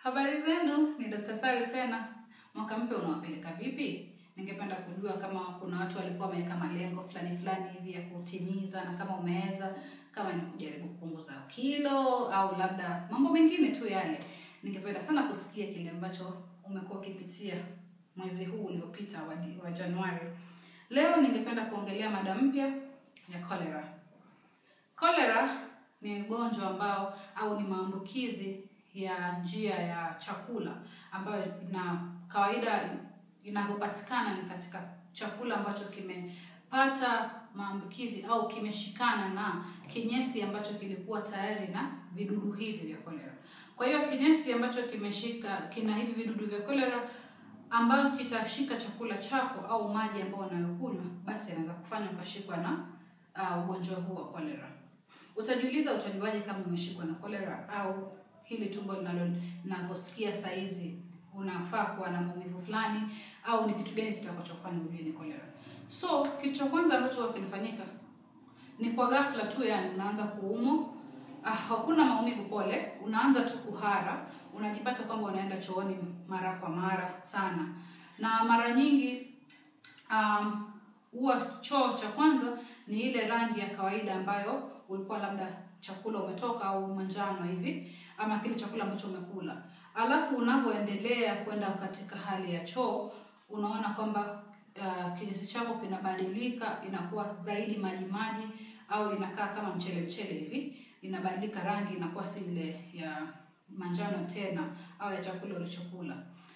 Habari zenu, ni Dr. Sari tena. Mwaka mpya unawapeleka vipi? Ningependa kujua kama kuna watu walikuwa wameweka malengo fulani fulani hivi ya kutimiza, na kama umeweza, kama ni kujaribu kupunguza kilo au labda mambo mengine tu yale. Ningependa sana kusikia kile ambacho umekuwa ukipitia mwezi huu uliopita wa, wa Januari. Leo ningependa kuongelea mada mpya ya cholera. Cholera ni ugonjwa ambao au ni maambukizi ya njia ya chakula ambayo ina kawaida inavyopatikana ni katika chakula ambacho kimepata maambukizi au kimeshikana na kinyesi ambacho kilikuwa tayari na vidudu hivi vya cholera. Kwa hiyo kinyesi ambacho kimeshika kina hivi vidudu vya cholera ambayo kitashika chakula chako au maji ambayo unayokunywa, basi anaweza kufanya ukashikwa na uh, ugonjwa huu wa cholera. Utajiuliza, utajuaje kama umeshikwa na cholera au hili tumbo linalo linavyosikia saa hizi unafaa kuwa na maumivu fulani au ni kitu gani kitakachofanya ujue ni cholera. So kitu cha kwanza ambacho huwa kinafanyika ni kwa ghafla tu, yani unaanza kuumwa. Ah, hakuna maumivu pole, unaanza tu kuhara, unajipata kwamba unaenda chooni mara kwa mara sana, na mara nyingi um, huwa choo cha kwanza ni ile rangi ya kawaida ambayo ulikuwa labda chakula umetoka au manjano hivi ama kile chakula ambacho umekula, alafu unavyoendelea kwenda katika hali ya choo unaona kwamba uh, kinyesi chako kinabadilika, inakuwa zaidi maji maji, au inakaa kama mchele mchele hivi, inabadilika rangi, inakuwa si ile ya manjano tena au ya chakula ulichokula.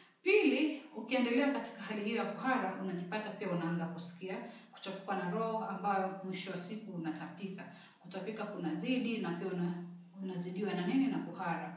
Pili, ukiendelea katika hali hiyo ya kuhara, unajipata pia unaanza kusikia kuchafuka na roho, ambayo mwisho wa siku unatapika. Kutapika kunazidi na pia una, unazidiwa na nini na kuhara.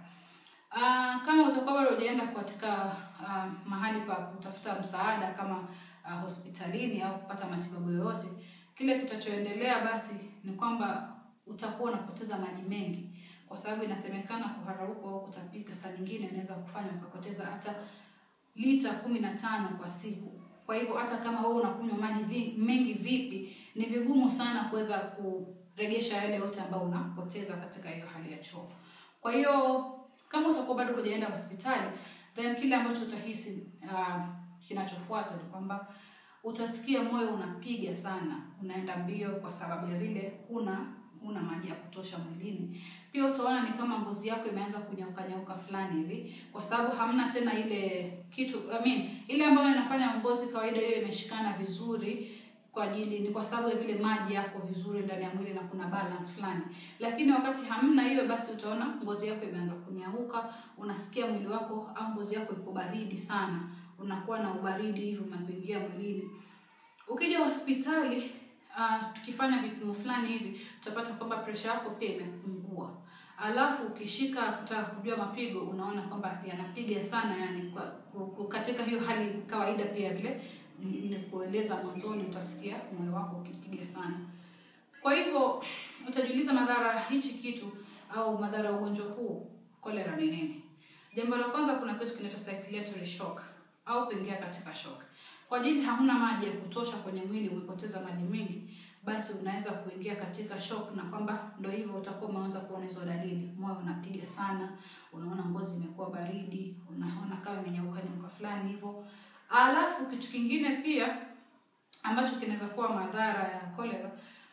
Uh, kama utakuwa bado hujaenda katika uh, mahali pa kutafuta msaada kama uh, hospitalini au kupata matibabu yoyote, kile kitachoendelea basi ni kwamba utakuwa unapoteza maji mengi, kwa sababu inasemekana kuhara huko au kutapika saa nyingine inaweza kufanya ukapoteza hata lita kumi na tano kwa siku. Kwa hivyo hata kama wewe unakunywa maji vi, mengi vipi, ni vigumu sana kuweza kuregesha yale yote ambayo unapoteza katika hiyo hali ya choo. Kwa hiyo kama utakuwa bado hujaenda hospitali, then kile ambacho utahisi uh, kinachofuata ni kwamba utasikia moyo unapiga sana, unaenda mbio kwa sababu ya vile huna huna maji ya kutosha mwilini. Pia utaona ni kama ngozi yako imeanza kunyauka nyauka fulani hivi, kwa sababu hamna tena ile kitu I mean, ile ambayo inafanya ngozi kawaida hiyo imeshikana vizuri kwa ajili ni kwa sababu ya vile maji yako vizuri ndani ya mwili na kuna balance fulani. Lakini wakati hamna hiyo, basi utaona ngozi yako imeanza kunyauka, unasikia mwili wako au ngozi yako iko baridi sana, unakuwa na ubaridi hivi unapoingia mwilini. Ukija hospitali uh, tukifanya vipimo fulani hivi tutapata kwamba presha yako pia imepungua. Alafu ukishika kutaka kujua mapigo, unaona kwamba yanapiga sana, yani kwa, katika hiyo hali kawaida pia vile nilikueleza mwanzoni, utasikia moyo wako ukipiga sana. Kwa hivyo utajiuliza madhara hichi kitu au madhara ya ugonjwa huu cholera ni nini? Jambo la kwanza, kuna kitu kinaitwa circulatory shock au kuingia katika shock. Kwa ajili hamna maji ya kutosha kwenye mwili, umepoteza maji mengi, basi unaweza kuingia katika shock, na kwamba ndio hivyo utakuwa umeanza kuona hizo dalili, moyo unapiga sana, unaona ngozi imekuwa baridi, unaona kama imenyauka nyauka fulani hivyo. Alafu kitu kingine pia ambacho kinaweza kuwa madhara ya cholera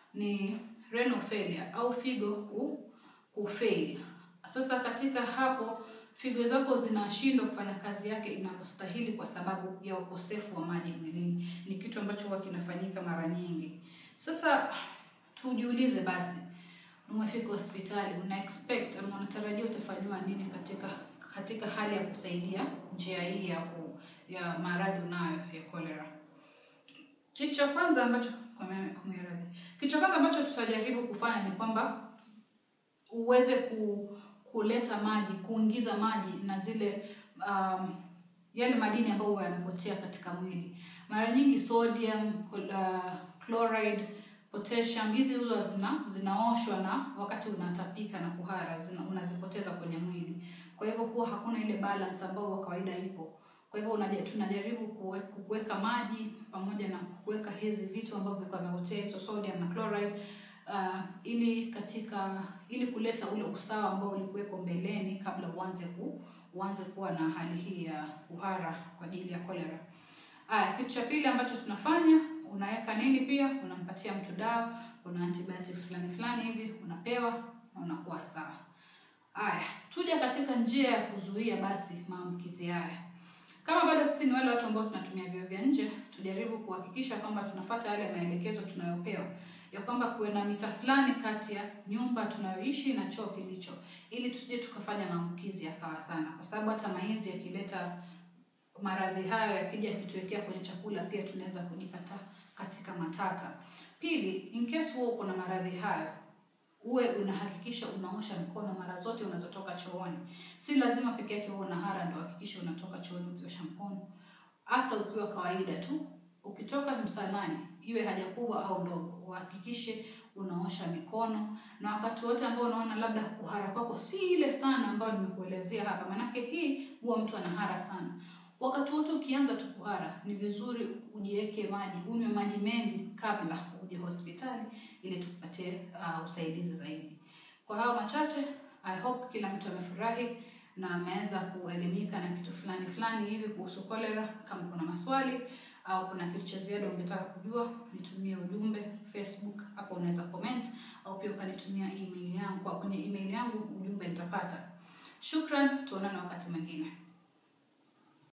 ni renal failure au figo ku, kufail. Sasa katika hapo figo zako zinashindwa kufanya kazi yake inavyostahili kwa sababu ya ukosefu wa maji mwilini. Ni kitu ambacho huwa kinafanyika mara nyingi. Sasa tujiulize basi, umefika hospitali, una expect ama unatarajia utafanyiwa nini katika katika hali ya kusaidia njia hii ya ku, ya maradhi unayo ya cholera. Kitu cha kwanza ambacho kumeradhi, kitu cha kwanza ambacho tutajaribu kufanya ni kwamba uweze ku, kuleta maji, kuingiza maji na zile um, yale madini ambayo yamepotea katika mwili. Mara nyingi sodium, uh, chloride, potassium hizi huwa zina zinaoshwa na wakati unatapika na kuhara zina, unazipoteza kwenye mwili. Kwa hivyo huwa hakuna ile balance ambayo kwa kawaida ipo. Kwa hivyo tunajaribu kuweka maji pamoja na kuweka hizi vitu ambavyo vimepotea hizo sodium na chloride uh, ili katika ili kuleta ule usawa ambao ulikuwepo mbeleni kabla uanze ku uanze kuwa na hali hii ya kuhara kwa ajili ya cholera. Aya, kitu cha pili ambacho tunafanya unaweka nini pia, unampatia mtu dawa, una antibiotics fulani fulani hivi unapewa na unakuwa sawa. Aya, tuja katika njia ya kuzuia basi maambukizi haya. Kama bado sisi ni wale watu ambao tunatumia vyoo vya nje, tujaribu kuhakikisha kwamba tunafuata yale maelekezo tunayopewa ya kwamba kuwe na mita fulani kati ya nyumba tunayoishi na choo kilicho, ili tusije tukafanya maambukizi yakawa sana, kwa sababu hata mainzi yakileta maradhi hayo yakija yakituwekea kwenye chakula, pia tunaweza kujipata katika matata. Pili, in case huo uko na maradhi hayo, uwe unahakikisha unaosha mkono mara zote unazotoka chooni. Si lazima peke yake uwe unahara ndio hakikisha unatoka chooni ukiosha mkono. Hata ukiwa kawaida tu, ukitoka msalani, iwe haja kubwa au ndogo, uhakikishe unaosha mikono, na wakati wote ambao unaona labda kuhara kwako si ile sana ambayo nimekuelezea hapa, manake hii huwa mtu anahara sana. Wakati wote ukianza tu kuhara, ni vizuri ujiweke maji, unywe maji mengi kabla uje hospitali ili tukupatie uh, usaidizi zaidi. Kwa hayo machache, I hope kila mtu amefurahi na ameweza kuelimika na kitu fulani fulani hivi kuhusu cholera. Kama kuna maswali au kuna kitu cha ziada ungetaka kujua, nitumie ujumbe Facebook, hapo unaweza comment, au pia ukanitumia email yangu. Kwa kwenye email yangu ujumbe nitapata. Shukran, tuonane wakati mwingine.